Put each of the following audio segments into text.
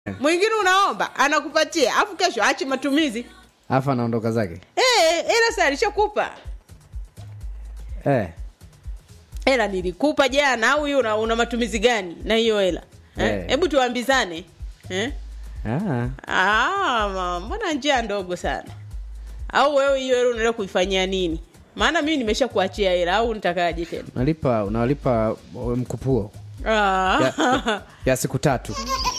mwingine unaomba anakupatia afu kesho achi matumizi alafu anaondoka zake Eh, ela sa alishakupa eh. hela nilikupa jana au hiyo una, una matumizi gani na hiyo hela Eh, Eh. hebu tuambizane eh? ah. Ah, ma- mbona njia ndogo sana au wewe hiyo hela unaenda kuifanyia nini maana mimi nimesha kuachia hela au nitakaje tena unalipa unalipa mkupuo Ah. ya, ya siku tatu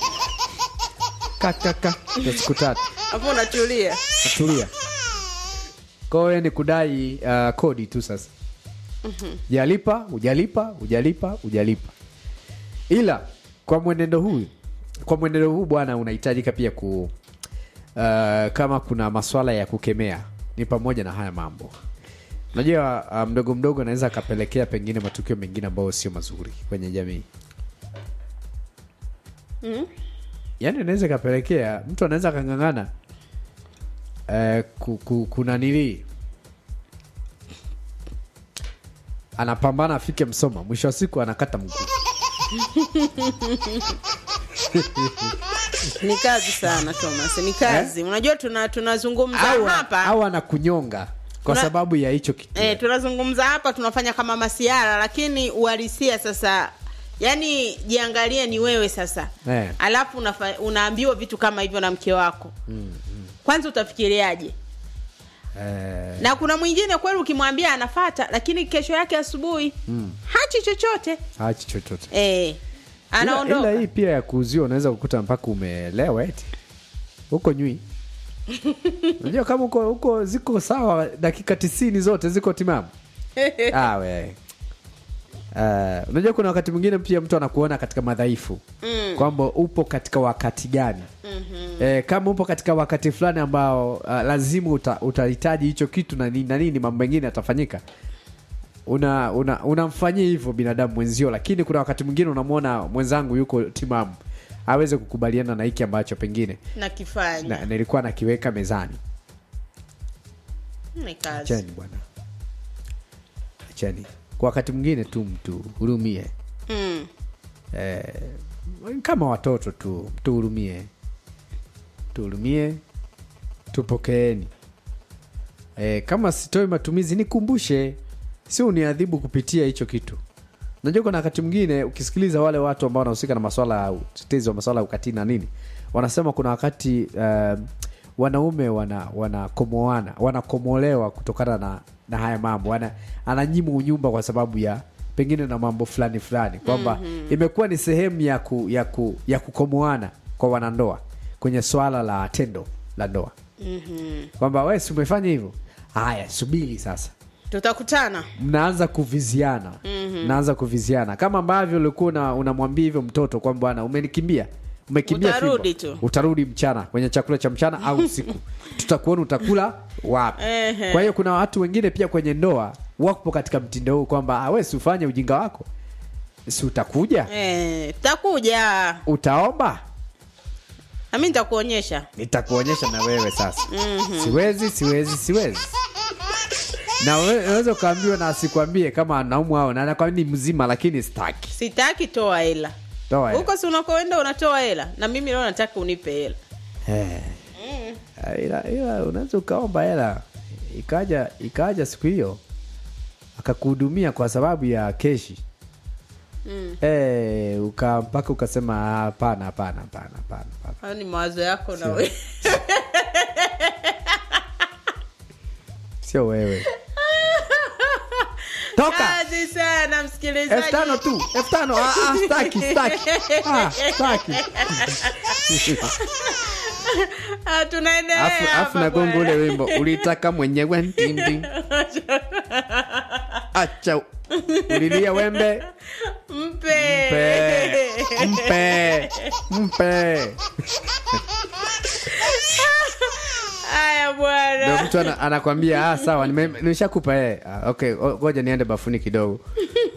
kakaka ya siku tatu hapo unatulia tulia kwayo ni kudai uh, kodi tu sasa jalipa ujalipa ujalipa ujalipa ila kwa mwenendo huu kwa mwenendo huu bwana unahitajika pia ku uh, kama kuna maswala ya kukemea ni pamoja na haya mambo unajua uh, mdogo mdogo anaweza akapelekea pengine matukio mengine ambayo sio mazuri kwenye jamii mm? yaani inaweza ikapelekea mtu anaweza akang'ang'ana eh, ku, ku, kunanilii anapambana afike msoma mwisho wa siku anakata mguu ni kazi sana thomas ni kazi unajua tuna tunazungumza au, hapa au anakunyonga kwa Kuna- sababu ya hicho kitu e, tunazungumza hapa tunafanya kama masiara lakini uhalisia sasa yani jiangalie ni wewe sasa Eh. alafu unafa, unaambiwa vitu kama hivyo na mke wako mm, mm. kwanza utafikiriaje eh, na kuna mwingine kweli ukimwambia anafata lakini kesho yake asubuhi mm. hachi chochote hachi chochote e, ila, anaondoka ila hii pia ya kuuziwa unaweza kukuta mpaka umelewa eti huko nywi unajua kama huko huko ziko sawa dakika tisini zote ziko timamu ah, we. Uh, unajua kuna wakati mwingine pia mtu anakuona katika madhaifu mm. kwamba upo katika wakati gani mm-hmm. eh, kama upo katika wakati fulani ambao uh, lazima uta, utahitaji hicho kitu na nini na nini mambo mengine yatafanyika una una unamfanyia hivyo binadamu mwenzio lakini kuna wakati mwingine unamwona mwenzangu yuko timamu aweze kukubaliana na hiki ambacho pengine nakifanya na, nilikuwa nakiweka mezani ni kazi achani bwana achani kwa wakati mwingine tu mtu hurumie mm. eh, kama watoto tu tuhurumie tuhurumie tupokeeni eh, kama sitoi matumizi nikumbushe si uniadhibu kupitia hicho kitu najua kuna wakati mwingine ukisikiliza wale watu ambao wanahusika na maswala ya utetezi wa maswala ya ukatili na nini wanasema kuna wakati uh, wanaume wana wanakomoana wanakomolewa kutokana na, na haya mambo wana, ananyima unyumba kwa sababu ya pengine na mambo fulani fulani kwamba mm-hmm. imekuwa ni sehemu ya, ku, ya, ku, ya kukomoana kwa wanandoa kwenye swala la tendo la ndoa mm-hmm. kwamba we si umefanya hivyo haya subiri sasa tutakutana mnaanza kuviziana mm-hmm. mnaanza kuviziana kama ambavyo ulikuwa una- unamwambia hivyo mtoto kwamba bwana umenikimbia umekimbia Utarudi fimbo. tu. utarudi mchana kwenye chakula cha mchana au usiku tutakuona utakula wapi Ehe. kwa hiyo kuna watu wengine pia kwenye ndoa wapo katika mtindo huu kwamba "Ah, we si ufanye ujinga wako si utakuja Eh, takuja utaomba nami nitakuonyesha nitakuonyesha na wewe sasa mm-hmm. siwezi siwezi siwezi na we- unaweza ukaambiwa na asikwambie kama anaumwa au na anakwambia ni mzima lakini sitaki sitaki toa hela Toa hela. huko si unakoenda unatoa hela na mimi leo nataka unipe hela Eh. ila, ila unaweza ukaomba hela ikaja ikaja siku hiyo akakuhudumia kwa sababu ya keshi mm. eh, uka mpaka ukasema "Ah, hapana hapana hapana hapana hapana." hayo ni mawazo yako na we sio wewe toka kazi sana elfu msikilizaji tano tu elfu tano Ah, ah, staki staki Ah, staki Ah, tunaendelea afu afu hapa nagonga bwana. ule wimbo ulitaka mwenyewe ndindi acha ulilia wembe mpe mpe mpe mpe haya ndo bwana mtu ana, anakwambia ah, sawa nime- nimeshakupa eh. ah, okay o- ngoja niende bafuni kidogo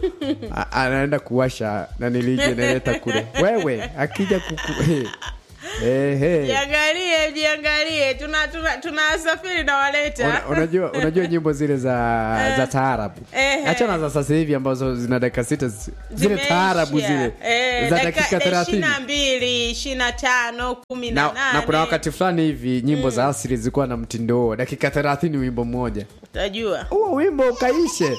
A- anaenda kuwasha na nilije naleta kule wewe akija kuku eh. Ehe. jiangalie jiangalie tuna tuna tunasafiri na waleta Una- unajua unajua nyimbo zile za za taarabu Ehe. achana za sasa hivi ambazo zina dakika sita zi- zile Zimeisha. taarabu zile Eh, za dakika- dakika ishirini thelathini na mbili ishirini na tano kumi na na, nane na kuna wakati fulani hivi nyimbo za asili zilikuwa na mtindo huo dakika thelathini wimbo mmoja utajua huo wimbo ukaishe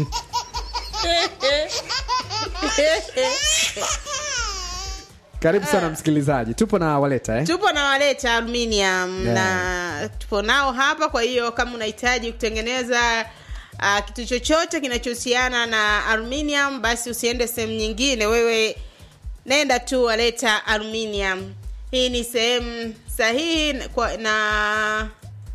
karibu sana msikilizaji tupo na waleta eh? tupo na waleta aluminium Yeah. na tupo nao hapa kwa hiyo kama unahitaji kutengeneza uh, kitu chochote kinachohusiana na aluminium basi usiende sehemu nyingine wewe nenda tu waleta aluminium hii ni sehemu sahihi kwa, na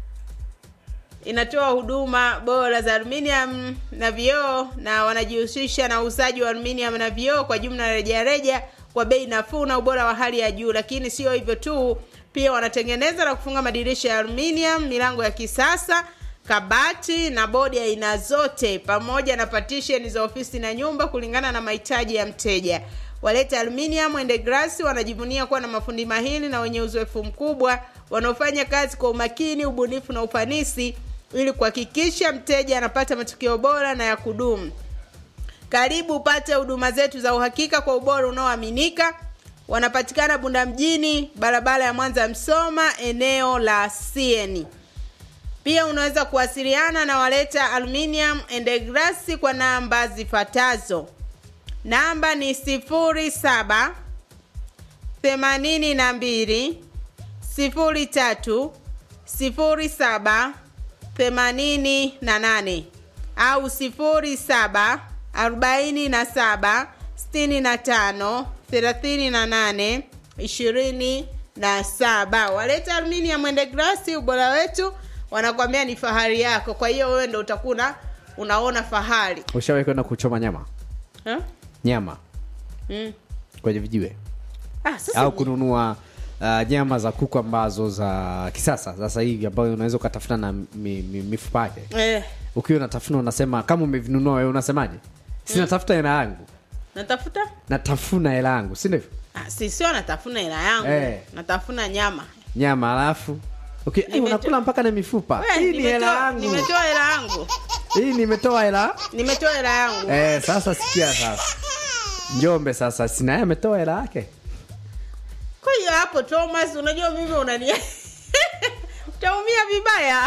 inatoa huduma bora za aluminium na vioo na wanajihusisha na uuzaji wa aluminium na vioo kwa jumla rejareja kwa bei nafuu na ubora wa hali ya juu lakini sio hivyo tu pia wanatengeneza na kufunga madirisha ya aluminium milango ya kisasa kabati na bodi ya aina zote pamoja na partition za ofisi na nyumba kulingana na mahitaji ya mteja waleta aluminium and glass wanajivunia kuwa na mafundi mahili na wenye uzoefu mkubwa wanaofanya kazi kwa umakini ubunifu na ufanisi ili kuhakikisha mteja anapata matokeo bora na ya kudumu karibu upate huduma zetu za uhakika kwa ubora unaoaminika wanapatikana bunda mjini barabara ya mwanza msoma eneo la sieni pia unaweza kuwasiliana na waleta aluminium and glass kwa namba zifuatazo namba ni sifuri saba themanini na mbili sifuri tatu sifuri saba themanini na nane au sifuri saba arobaini na saba sitini na tano thelathini na nane ishirini na saba waleta aluminium and glass ubora wetu wanakwambia ni fahari yako kwa hiyo wewe ndo utakuwa una- unaona fahari ushawahi kwenda kuchoma nyama huh? nyama mm. kwenye vijiwe ah, sasa au ni- kununua uh, nyama za kuku ambazo za kisasa sasa hivi ambayo unaweza ukatafuna na mi, mi, mifupa yake eh, ukiwa unatafuna unasema kama umevinunua wewe unasemaje sinatafuta hela yangu natafuta natafuna hela yangu si ndivyo ah, si sio natafuna hela yangu Eh. natafuna nyama nyama alafu okay, eh, Nimeto- unakula mpaka na mifupa We, hii ni hela nimetoa yangu nimetoa hela yangu hii nimetoa hela nimetoa hela yangu eh, sasa sikia sasa njombe sasa sinaye ametoa hela yake kwa hiyo hapo thomas unajua mimi unani utaumia vibaya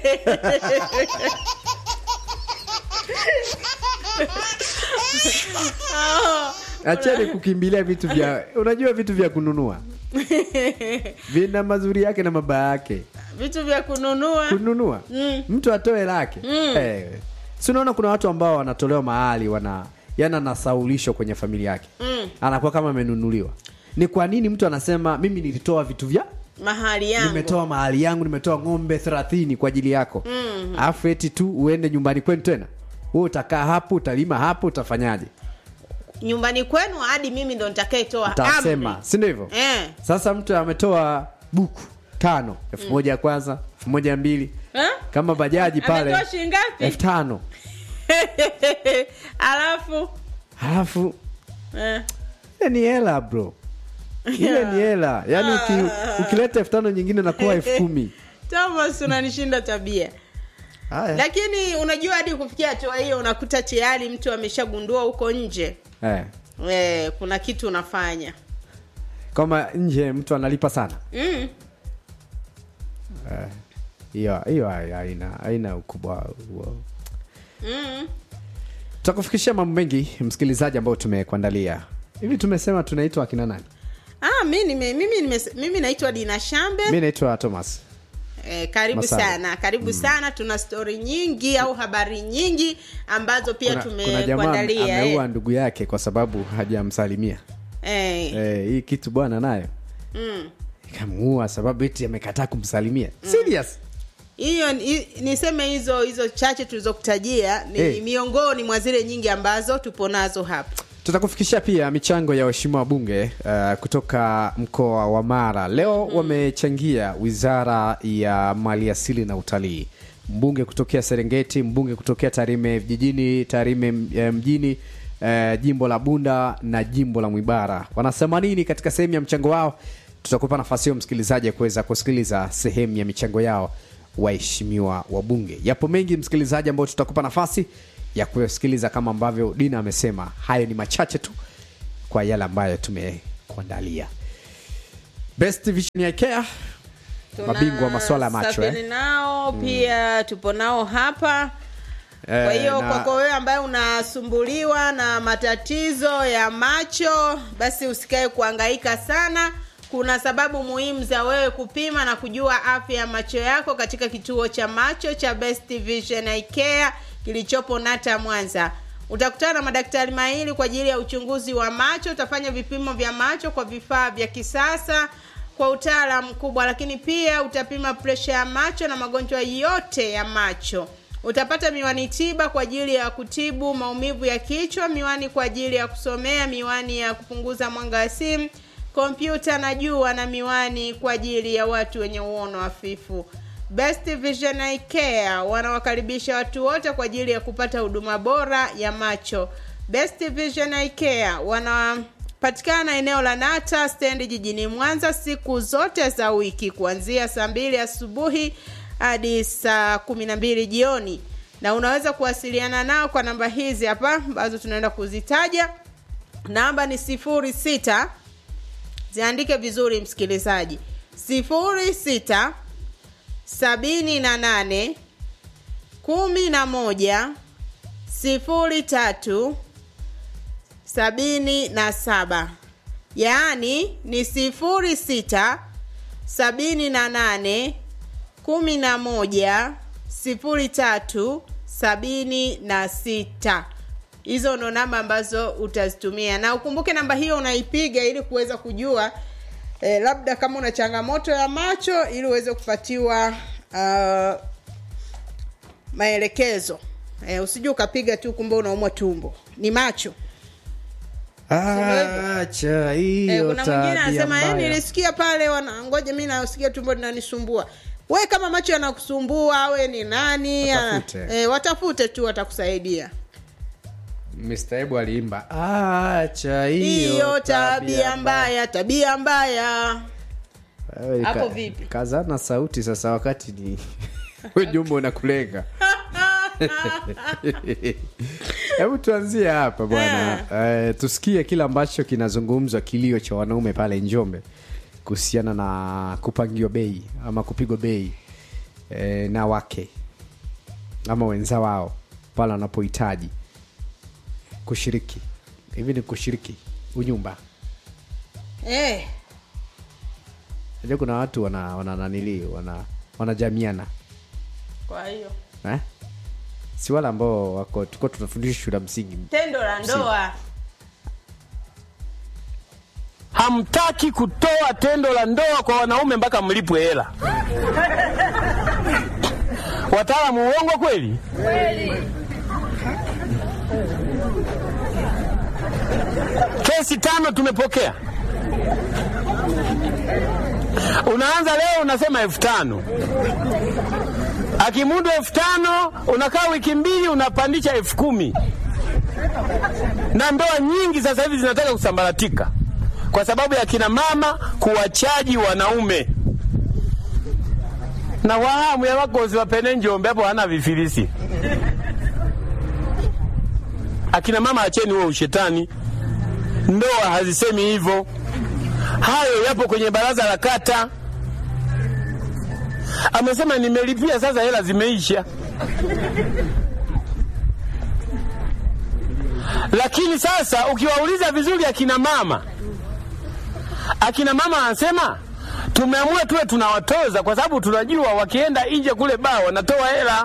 Oh, acheni kukimbilia vitu vya unajua vitu vya kununua vina mazuri yake na mabaya yake vitu vya kununua kununua Mm. mtu atoe lake Mm. eh, si unaona kuna watu ambao wanatolewa mahali wana yani anasaulisho kwenye familia yake Mm. anakuwa kama amenunuliwa ni kwa nini mtu anasema mimi nilitoa vitu vya mahali yangu nimetoa mahali yangu nimetoa ng'ombe thelathini kwa ajili yako Mm. alafu eti tu uende nyumbani kwenu tena wewe utakaa hapo utalima hapo utafanyaje nyumbani kwenu hadi mimi ndo nitakaetoa utasema si ndio hivyo eh. sasa mtu ametoa buku tano elfu moja ya kwanza elfu moja ya mbili Eh? kama bajaji pale ametoa shilingi ngapi elfu tano alafu halafu eh. ile ni hela bro ile ni hela yaani uki, ukileta elfu tano nyingine nakuwa elfu kumi thomas unanishinda tabia haya lakini unajua hadi kufikia hatua hiyo unakuta tayari mtu ameshagundua huko nje eh. eh, kuna kitu unafanya kama nje mtu analipa sana mm. Eh, hiyo hiyo haina haina ukubwa huo Mm. tutakufikishia mambo mengi msikilizaji ambao tumekuandalia hivi tumesema tunaitwa akina nani Ah, mi nime, mimi, nime, mimi naitwa dina shambe mi naitwa thomas Eh, karibu Masala. sana karibu sana tuna stori nyingi au habari nyingi ambazo pia kuna, kuna jamaa tumekuandalia ameua eh. ndugu yake kwa sababu hajamsalimia Eh, eh, hii kitu bwana nayo mm. ikamuua sababu eti amekataa kumsalimia serious hiyo ni- niseme hizo hizo chache tulizokutajia ni Eh. miongoni mwa zile nyingi ambazo tupo nazo hapa tutakufikishia pia michango ya waheshimiwa wabunge uh, kutoka mkoa wa mara leo mm. wamechangia wizara ya maliasili na utalii mbunge kutokea serengeti mbunge kutokea tarime vijijini tarime eh, mjini eh, jimbo la bunda na jimbo la mwibara wanasema nini katika sehemu ya mchango wao tutakupa nafasi hiyo msikilizaji ya kuweza kusikiliza sehemu ya michango yao waheshimiwa wabunge yapo mengi msikilizaji ambao tutakupa nafasi ya kusikiliza kama ambavyo dina amesema hayo ni machache tu kwa yale ambayo tumekuandalia best vision ya care mabingwa wa masuala ya macho Tunasafiri eh? nao pia tupo nao hapa Eh, kwa hiyo na- kwako wewe ambaye unasumbuliwa na matatizo ya macho basi usikae kuangaika sana kuna sababu muhimu za wewe kupima na kujua afya ya macho yako katika kituo cha macho cha best vision Eye care kilichopo nata mwanza utakutana na madaktari mahiri kwa ajili ya uchunguzi wa macho utafanya vipimo vya macho kwa vifaa vya kisasa kwa utaalamu mkubwa lakini pia utapima presha ya macho na magonjwa yote ya macho utapata miwani tiba kwa ajili ya kutibu maumivu ya kichwa miwani kwa ajili ya kusomea miwani ya kupunguza mwanga wa simu kompyuta na jua na miwani kwa ajili ya watu wenye uono hafifu best vision Eye care wanawakaribisha watu wote kwa ajili ya kupata huduma bora ya macho best vision Eye care wanapatikana eneo la nata stendi jijini mwanza siku zote za wiki kuanzia saa mbili asubuhi hadi saa kumi na mbili jioni na unaweza kuwasiliana nao kwa namba hizi hapa ambazo tunaenda kuzitaja namba ni sifuri sita ziandike vizuri msikilizaji sifuri sita sabini na nane kumi na moja sifuri tatu sabini na saba yaani ni sifuri sita sabini na nane kumi na moja sifuri tatu sabini na sita hizo ndo namba ambazo utazitumia na ukumbuke namba hiyo unaipiga ili kuweza kujua eh, labda kama una changamoto ya macho ili uweze kupatiwa uh, maelekezo eh, usije ukapiga tu kumbe unaumwa tumbo ni macho acha hiyo Eh, kuna mwingine tabia anasema "Eh, mbaya." nilisikia pale wana ngoja mi nasikia tumbo linanisumbua we kama macho yanakusumbua we ni nani Watafute. e, watafute tu watakusaidia Mr. Ebu aliimba acha hiyo tabia mbaya tabia mbaya Wewe Hapo ka- vipi? kazana sauti sasa wakati ni ujumbe unakulenga hebu tuanzie hapa bwana eh, tusikie kile ambacho kinazungumzwa kilio cha wanaume pale njombe kuhusiana na kupangiwa bei ama kupigwa bei eh, na wake ama wenza wao pale wanapohitaji kushiriki hivi ni kushiriki unyumba eh, najua kuna watu wana wana nanili wana wanajamiana kwa hiyo eh? si wale ambao wako tuko tunafundisha shule ya msingi tendo la ndoa hamtaki kutoa tendo la ndoa kwa wanaume mpaka mlipwe hela. Wataalamu uongo kweli? Kesi tano tumepokea. Unaanza leo unasema elfu tano akimudu elfu tano unakaa wiki mbili unapandisha elfu kumi na ndoa nyingi sasa hivi zinataka kusambaratika kwa sababu ya kina mama kuwachaji wanaume na wahamu ya wakozi wapene Njombe hapo hana vifilisi. Akina mama acheni huo ushetani, ndoa hazisemi hivyo. Hayo yapo kwenye baraza la kata. Amesema nimelipia, sasa hela zimeisha. Lakini sasa ukiwauliza vizuri akina mama, akina mama anasema tumeamua tuwe tunawatoza kwa sababu tunajua wakienda nje kule baa wanatoa hela.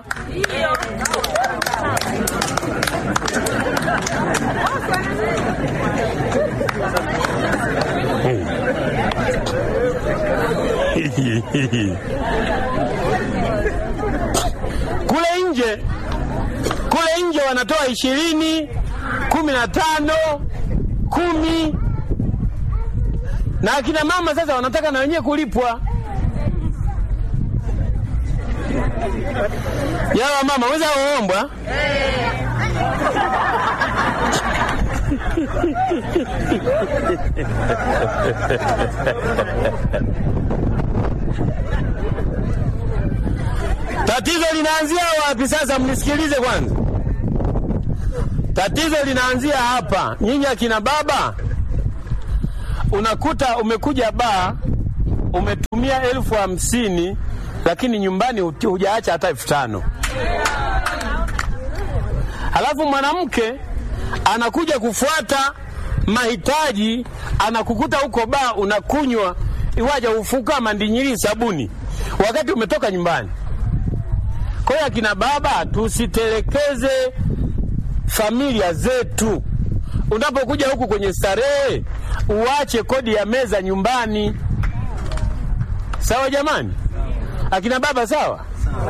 kule nje kule nje wanatoa ishirini kumi na tano kumi na akina mama sasa wanataka na wenyewe kulipwa yawa mama weza waombwa Tatizo linaanzia wapi sasa? Mnisikilize kwanza. Tatizo linaanzia hapa. Nyinyi akina baba, unakuta umekuja baa, umetumia elfu hamsini lakini nyumbani huti- hujaacha hata elfu tano halafu mwanamke anakuja kufuata mahitaji, anakukuta huko baa unakunywa iwaja ufuka mandinyiri sabuni wakati umetoka nyumbani. Kwa hiyo akina baba, tusitelekeze familia zetu. Unapokuja huku kwenye starehe, uache kodi ya meza nyumbani. Sawa jamani, akina baba, sawa?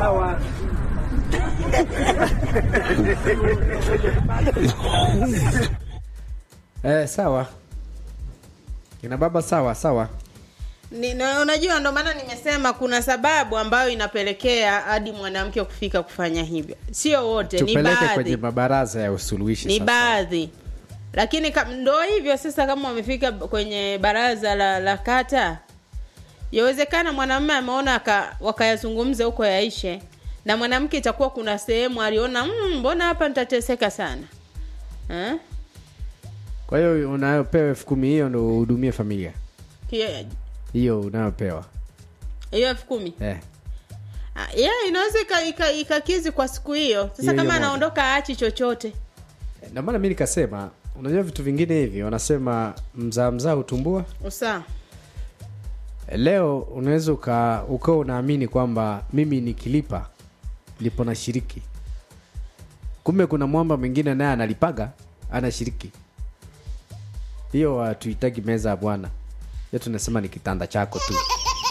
Eh, sawa kina baba sawa sawa Ni, na, unajua ndo maana nimesema kuna sababu ambayo inapelekea hadi mwanamke kufika kufanya hivyo. Sio wote, ni tupeleke kwenye baadhi, mabaraza ya usuluhishi ni sasa. baadhi. Lakini kam, ndo hivyo sasa, kama wamefika kwenye baraza la, la kata, yawezekana mwanamume ameona aka- wakayazungumza huko yaishe, na mwanamke itakuwa kuna sehemu aliona "Mm, mbona hapa nitateseka sana eh? kwa hiyo unayopewa elfu kumi hiyo ndo uhudumie familia Hiyo- hiyo unayopewa hiyo elfu kumi eh. Ah, yeah, inaweza ika- ika- ikakizi kwa siku hiyo sasa Hiyo hiyo kama moja. anaondoka aachi chochote ndio maana mi nikasema unajua vitu vingine hivi wanasema mzaa mzaa hutumbua usaa leo unaweza uka ukawa unaamini kwamba mimi nikilipa lipo na shiriki kumbe kuna mwamba mwingine naye analipaga anashiriki hiyo hatuhitaji meza ya bwana hiyo tunasema ni kitanda chako tu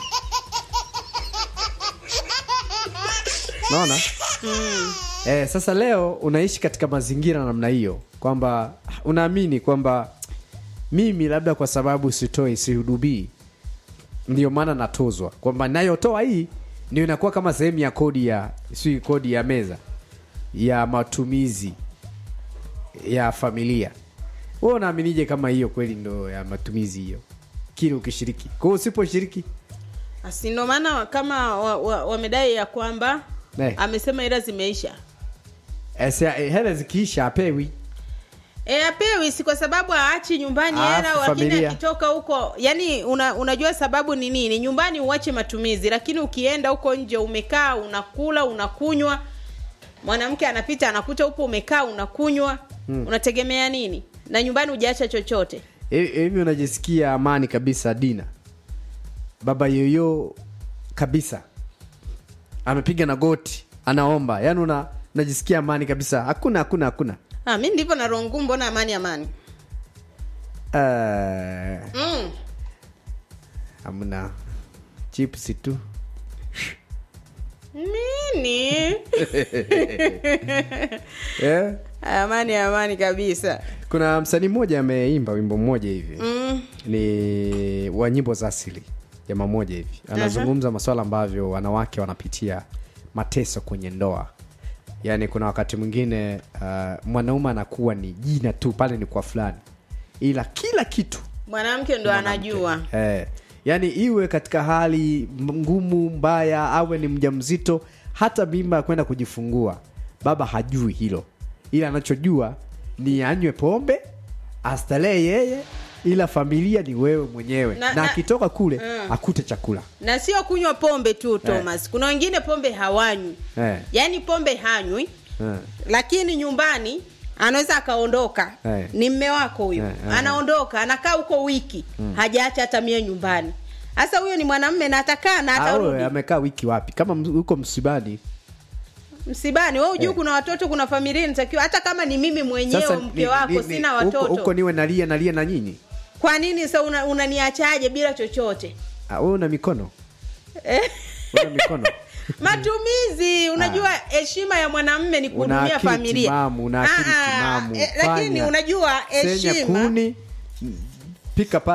naona eh, sasa leo unaishi katika mazingira namna hiyo kwamba unaamini kwamba mimi labda kwa sababu sitoi sihudumii ndio maana natozwa kwamba nayotoa hii ndio inakuwa kama sehemu ya kodi ya si kodi ya meza ya matumizi ya familia wewe unaaminije kama hiyo kweli ndo ya matumizi hiyo kile ukishiriki kwa hiyo usiposhiriki asi ndo maana kama wamedai wa, wamedai ya kwamba Eh. amesema ila zimeisha eh, si- eh, hela zikiisha apewi e, apewi si kwa sababu aachi nyumbani Alafu hela lakini familia. akitoka huko yani una, unajua sababu ni nini nyumbani uache matumizi lakini ukienda huko nje umekaa unakula unakunywa mwanamke anapita anakuta upo umekaa unakunywa hmm. unategemea nini na nyumbani hujaacha chochote Hivi hivi unajisikia amani kabisa dina baba yoyo kabisa amepiga na goti anaomba yaani una unajisikia amani kabisa hakuna hakuna hakuna ah, mi ndivyo na roho ngumu mbona amani amani Eh, mm. hamna chips tu nini eh? amani amani kabisa kuna msanii mmoja ameimba wimbo mmoja hivi mm. ni wa nyimbo za asili jamaa moja hivi anazungumza maswala ambavyo wanawake wanapitia mateso kwenye ndoa yaani kuna wakati mwingine uh, mwanaume anakuwa ni jina tu pale ni kwa fulani ila kila kitu mwanamke ndo anajua eh, yaani iwe katika hali ngumu mbaya awe ni mjamzito hata mimba ya kwenda kujifungua baba hajui hilo ila anachojua ni anywe pombe astarehe yeye ila familia ni wewe mwenyewe Na- na, na- akitoka kule Mm. akute chakula na sio kunywa pombe tu thomas kuna wengine pombe hawanywi eh, yaani pombe hanywi eh. lakini nyumbani anaweza akaondoka Eh. ni mme wako huyu Eh, eh. anaondoka anakaa huko wiki hajaacha hata mie nyumbani sasa huyo ni mwanamme na atakaa na Ah, wewe, atarudi amekaa wiki wapi kama ms- uko msibani msibani we ujuu Eh. kuna watoto kuna familia inatakiwa hata kama ni mimi mwenyewe mke wako sina huko- watoto huko niwe nalia nalia na nyinyi kwa nini sa una- unaniachaje bila chochote Ah, wewe una mikono eh? una mikono matumizi unajua heshima ya mwanamme ni una kuhudumia akili familia timamu una akili Ah, ah, timamu eh, lakini Fanya. unajua Senya heshima kuni m- pika pale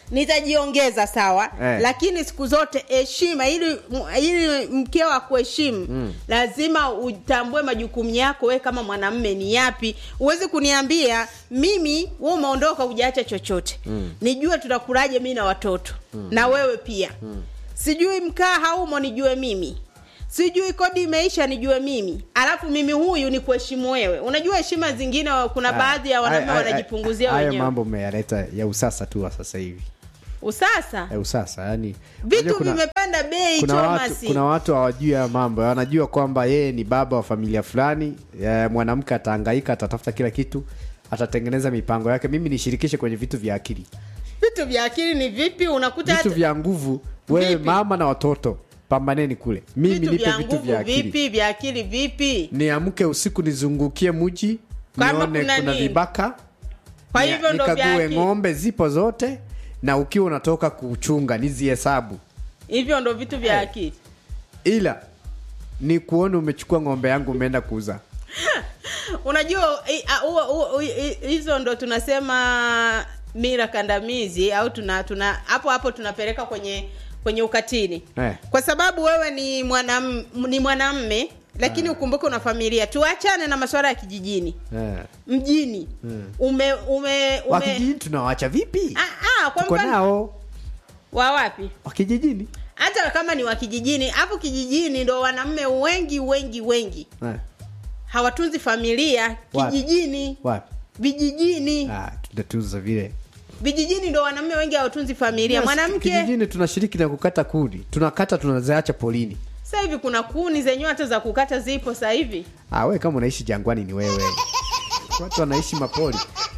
nitajiongeza sawa Eh. lakini siku zote heshima ili ili mkeo akuheshimu mm. lazima utambue majukumu yako we kama mwanamme ni yapi huwezi kuniambia mimi we umeondoka hujaacha chochote mm. nijue tutakulaje mi na watoto mm. na wewe pia mm. sijui mkaa haumo nijue mimi sijui kodi imeisha nijue mimi alafu mimi huyu ni kuheshimu wewe unajua heshima zingine kuna baadhi ya wanaume Haya- haya- wanajipunguzia haya wenyewe mambo umeyaleta ya usasa tu wa sasa hivi usasa ya usasa yani unajua vitu kuna- vimepanda bei kuna watu, Thomas. kuna watu hawajui haya mambo wanajua kwamba yeye ni baba wa familia fulani eh, mwanamke atahangaika atatafuta kila kitu atatengeneza mipango yake mimi nishirikishe kwenye vitu vya akili vitu vya akili ni vipi unakuta vitu hata- vya nguvu wewe Vipi? mama na watoto pambaneni kule mimi vitu nipe vya vitu nguvu vya akili vipi vya akili vipi niamke usiku nizungukie mji Kama nione kuna kuna, nini? vibaka kwa ni- hivyo ndo vya nikague akili ng'ombe zipo zote na ukiwa unatoka kuchunga nizihesabu hivyo ndo vitu vya akili ila ni kuona umechukua ng'ombe yangu umeenda kuuza unajua i- a- huo- huo- i- hizo ndo tunasema mira kandamizi au tuna tuna hapo hapo tunapeleka kwenye kwenye ukatili Eh. kwa sababu wewe ni mwanam, ni mwanamme lakini ukumbuke una familia tuachane na masuala ya kijijini eh. mjini ume ume, ume... wakijijini tunawacha vipi Ah, ah, kwa tuko mfano nao wa wapi wakijijini hata kama ni wa kijijini hapo kijijini ndo wanaume wengi wengi wengi eh. hawatunzi familia Wapi? kijijini wapi vijijini ah, tutatuza vile vijijini ndo wanaume wengi hawatunzi familia Yes, mwanamke kijijini tunashiriki na kukata kuni tunakata tunaziacha polini sasa hivi kuna kuni zenyewe hata za kukata zipo sasa hivi ah, we kama unaishi jangwani ni wewe watu wanaishi mapoli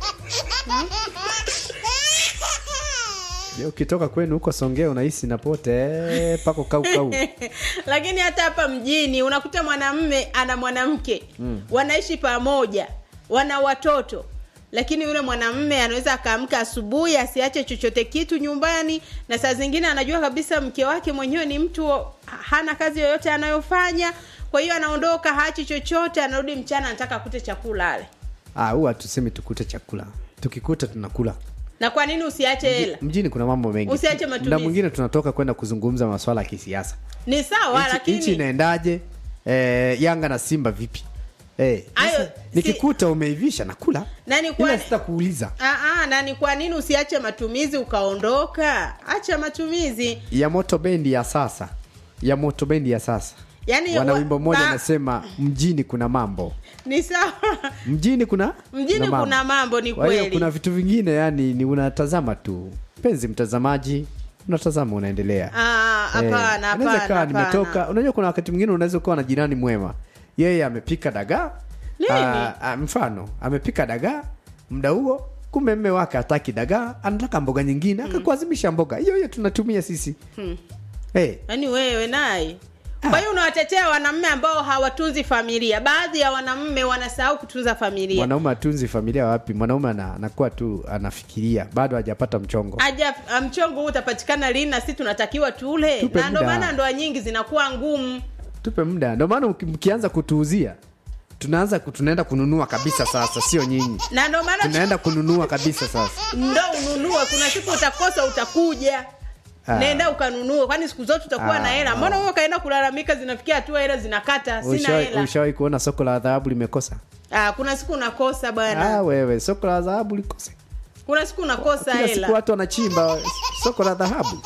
Je, ukitoka kwenu huko songea unahisi napote pako kaukau lakini hata hapa mjini unakuta mwanamme ana mwanamke mm. wanaishi pamoja wana watoto lakini yule mwanamme anaweza akaamka asubuhi asiache chochote kitu nyumbani na saa zingine anajua kabisa mke wake mwenyewe ni mtu ha- hana kazi yoyote anayofanya kwa hiyo anaondoka haachi chochote anarudi mchana anataka akute chakula ale Ah, huwa tuseme tukute chakula tukikuta tunakula na kwa nini usiache hela mjini kuna mambo mengi Usiache matumizi. na mwingine tunatoka kwenda kuzungumza maswala ya kisiasa ni sawa Nchi- nchi lakini inaendaje eh, yanga na simba vipi eh, Ayo, sasa, si- nikikuta umeivisha nakula nani kwa ila sitakuuliza Aa, na ni kwa nini usiache matumizi ukaondoka acha matumizi ya moto bendi ya sasa ya moto bendi ya sasa Yaani wana wa- wimbo mmoja ba- anasema mjini kuna mambo ni sawa mjini kuna mjini kuna mambo ni kwa hiyo kweli kuna vitu vingine yani ni unatazama tu mpenzi mtazamaji unatazama unaendelea Ah, hapana Eh, hapana inaweza ikawa hapana. nimetoka unajua kuna wakati mwingine unaweza ukawa na jirani mwema yeye amepika dagaa Nini? Ah, ah, mfano amepika dagaa muda huo kumbe mme wake hataki dagaa anataka mboga nyingine akakuazimisha mboga hiyo hiyo tunatumia sisi hey, yaani wewe naye kwa hiyo unawatetea wanaume ambao hawatunzi familia baadhi ya wanaume wanasahau kutunza familia mwanaume atunzi familia wapi mwanaume ana- anakuwa tu anafikiria bado hajapata mchongo aja mchongo huu utapatikana lini na sisi tunatakiwa tule Tupe na ndo muda. maana ndoa nyingi zinakuwa ngumu tupe muda ndio maana mki- mkianza kutuuzia tunaanza ku- tunaenda kununua kabisa sasa sio nyinyi na ndo maana tunaenda kununua kabisa sasa ndo ununue kuna siku utakosa utakuja Ah. nenda ukanunue kwani siku zote utakuwa Ah, na hela mbona huo ukaenda kulalamika zinafikia hatua hela zinakata sina Ushawahi- hela ushawahi kuona soko la dhahabu limekosa ah, kuna siku unakosa bwana ah, wewe soko la dhahabu likose kuna siku unakosa kila siku hela watu wanachimba soko la dhahabu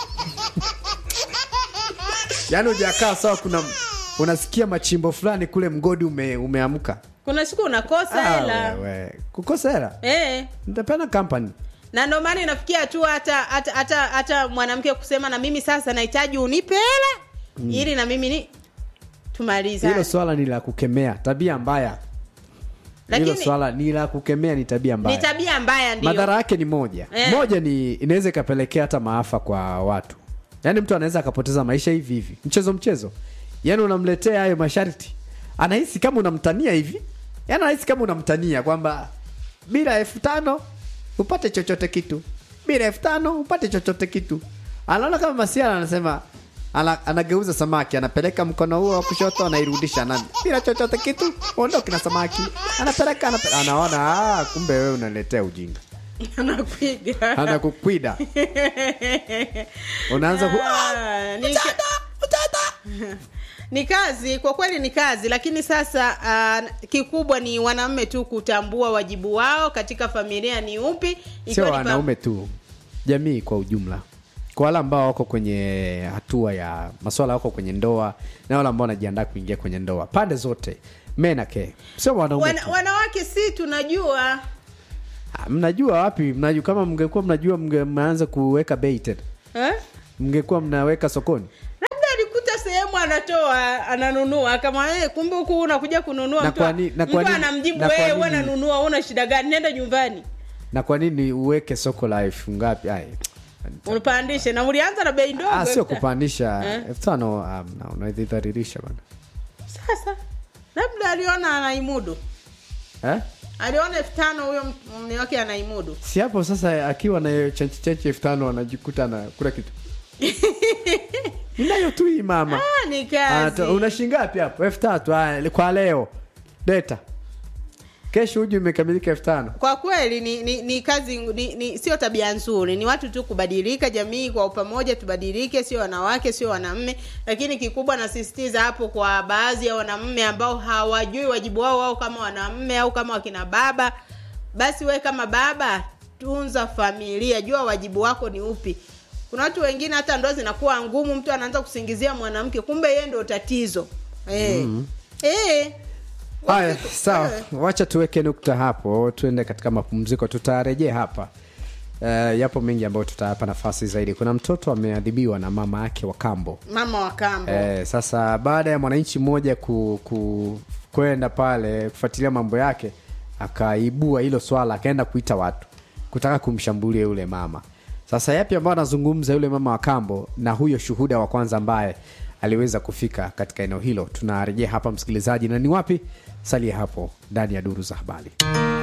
yaani ujakaa sawa kuna unasikia machimbo fulani kule mgodi ume, umeamka kuna siku unakosa Ah, hela wewe. kukosa hela eh nitapena kampani na ndo maana inafikia hatua hata hata hata hata mwanamke kusema na mimi sasa nahitaji unipe hela ili na mimi ni hilo tumalizane swala ni la kukemea tabia mbaya hilo lakini swala ni la kukemea ni tabia ni mbaya tabia mbaya ndio madhara yake ni moja Eh. moja ni inaweza ikapelekea hata maafa kwa watu yaani mtu anaweza akapoteza maisha hivi hivi mchezo mchezo yaani unamletea hayo masharti anahisi kama unamtania hivi yaani anahisi kama unamtania kwamba bila elfu tano upate chochote kitu bila elfu tano upate chochote kitu anaona kama masiara anasema ana, anageuza samaki anapeleka mkono huo wa kushoto anairudisha nani bila chochote kitu ondoki na samaki anapeleka, anapeleka. anaona ah, kumbe wewe unaletea ujinga anakuiga anakukwida unaanza ku... Ah, ni, ni kazi kwa kweli ni kazi lakini sasa uh, kikubwa ni wanaume tu kutambua wajibu wao katika familia ni upi sio ikiwa ni pa- wanaume tu jamii kwa ujumla kwa wale ambao wako kwenye hatua ya maswala wako kwenye ndoa na wale ambao wanajiandaa kuingia kwenye ndoa pande zote menake sio wanaume Wana, tu. wanawake si tunajua Ah, mnajua wapi mnajua kama mngekuwa mnajua mnge- mnaanza kuweka bei tena eh? mngekuwa mnaweka sokoni labda alikuta sehemu anatoa ananunua kama eh, kumbe huku unakuja kununua Na mtu, kwa ni- na kwa mtu nini- anamjibu na kwa wewe nini- unanunua una shida gani nenda nyumbani na kwa nini uweke soko la elfu ngapi Ai, unapandishe na ulianza na bei ndogo ah, sio Esther. kupandisha Eh? elfu tano um, no, unaidharirisha bana sasa labda aliona anaimudu eh? aliona elfu tano huyo mme wake anaimudu si hapo sasa akiwa na chenchi chenchi elfu tano anajikuta na kula kitu inayo tu hii mama ah, ni kazi Ata- una shingapi hapo elfu tatu Ah, kwa leo deta kesho huju imekamilika elfu tano kwa kweli ni, ni, ni kazi ni, ni sio tabia nzuri ni watu tu kubadilika jamii kwa pamoja tubadilike sio wanawake sio wanaume lakini kikubwa nasisitiza hapo kwa baadhi ya wanaume ambao hawajui wajibu wao wao kama wanaume au kama wakina baba basi we kama baba tunza familia jua wajibu wako ni upi kuna watu wengine hata ndoa zinakuwa ngumu mtu anaanza kusingizia mwanamke kumbe yeye ndio tatizo eh eh haya sawa wacha tuweke nukta hapo tuende katika mapumziko tutarejea hapa Uh, yapo mengi ambayo tutayapa nafasi zaidi kuna mtoto ameadhibiwa na mama yake wa kambo mama wa kambo Eh, sasa baada ya mwananchi mmoja ku, ku, kwenda pale kufuatilia mambo yake akaibua hilo swala akaenda kuita watu kutaka kumshambulia yule mama sasa yapi ambayo anazungumza yule mama wa kambo na huyo shuhuda wa kwanza ambaye aliweza kufika katika eneo hilo tunarejea hapa msikilizaji na ni wapi salia hapo ndani ya duru za habari